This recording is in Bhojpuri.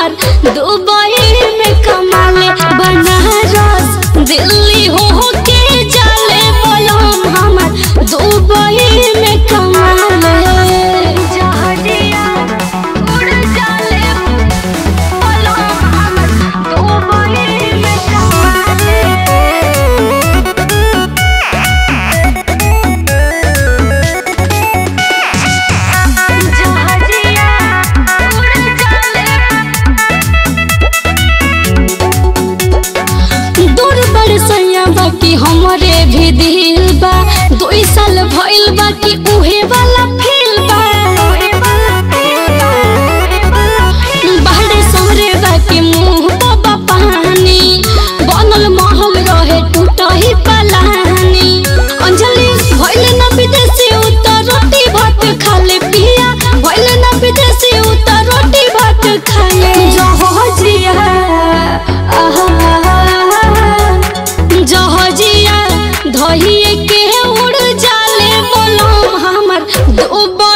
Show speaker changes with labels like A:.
A: हमर दुबई में कमाले बनारस दिल्ली हो के जाले बलम हमर दुबई में कमाले जहाजिया उड़ जाले बलम हमर दुबई में कमाले जहाजिया उड़ जाले दूर बड़ सैया बाकी हमरे भी दिल बा दो साल भइल बा कि उहे वाला फील बा बाहरे सहरे बाकी मुंह बाबा पानी बनल महल रहे टूटही पलानी अंजलि भइल ना विदेशी उतर रोटी भात खाले पिया भइल ना विदेशी उतर रोटी भात खाले जहाजिया आहा जहाजिया धइए के उड़ जाले बोलो हमर दुबई